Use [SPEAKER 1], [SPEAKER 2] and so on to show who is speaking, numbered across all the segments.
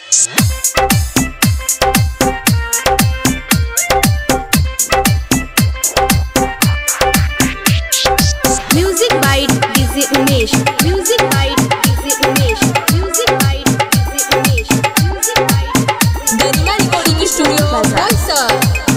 [SPEAKER 1] Music by DJ Umesh. Music by DJ Umesh. Music by DJ Umesh. Music by
[SPEAKER 2] Garima recording studio Boisar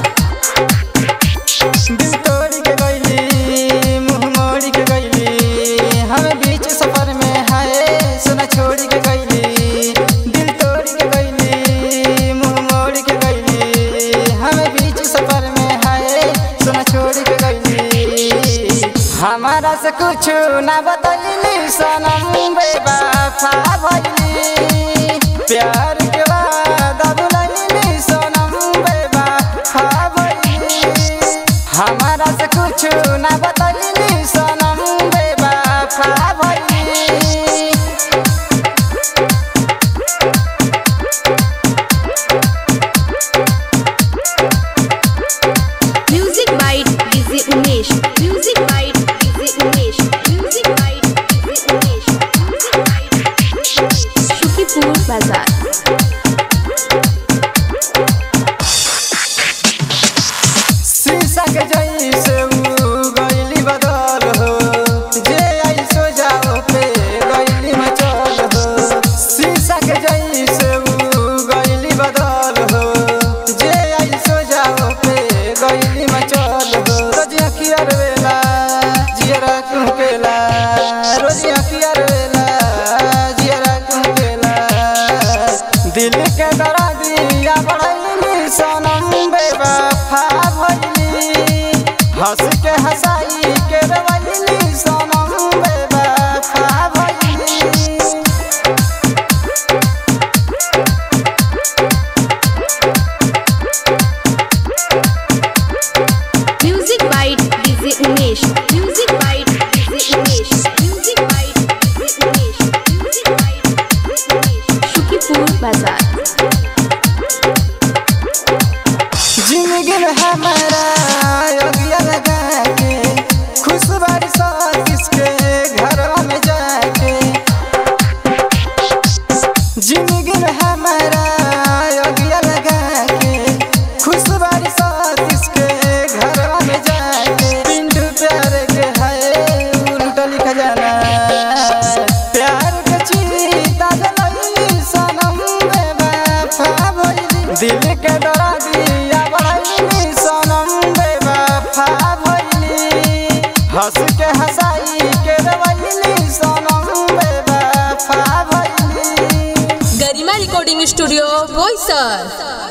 [SPEAKER 3] दिल तोड़ के गईली मुंह मोड़ के गईली हमें बीच सफर में है सुना छोड़ के गईली दिल तोड़ के गईली मुंह मोड़ के गईली हमें बीच सफर में है सुना छोड़ के गईली हमारा से कुछ ना बतैली सनम बेवफा भइली प्यार के वादा भुलैली सनम बेवफा भइली हमारा से कुछ ना बतैली सनम बेवफा भइली
[SPEAKER 1] Music by DJ Umesh. Music by DJ Umesh. Music by DJ Umesh. Music by DJ Umesh. Shukipur Bazaar.
[SPEAKER 3] शीशा के जैसे ऊ गईली बदल हो जे आई सो जाओ पे गईली मचल हो शीशा के जैसे ऊ गईली बदल हो जे आई सो जाओ पे गईली मचल हो रोज अखिया वेला जियरा क्यों केला रोज अखिया वेला जियरा क्यों केला दिल के दरा दिया बढ़ैली सनम बेवफा भइली हंस के हंसाई के रवैली सनम बेवफा भइली
[SPEAKER 1] Music by DJ Umesh. Music by DJ Umesh. Music by DJ Umesh. Music by DJ Umesh. Shukipur Bazaar.
[SPEAKER 3] जिंदगी में हमारा योगिया लगा के खुश बारी साथ किसके घर में जाके जिंदगी में हमारा योगिया लगा के खुश बारी साथ किसके घर में जाके पिंडू प्यार के है उल्टा लिखा जाना प्यार के चीता जलैली सनम बेवफा भइली दिल के डरा दिया बढ़ैली सनम बेवफा भइली हंस के हंसाई के रवैली सनम बेवफा भइली
[SPEAKER 2] गरिमा रिकॉर्डिंग स्टूडियो बोईसर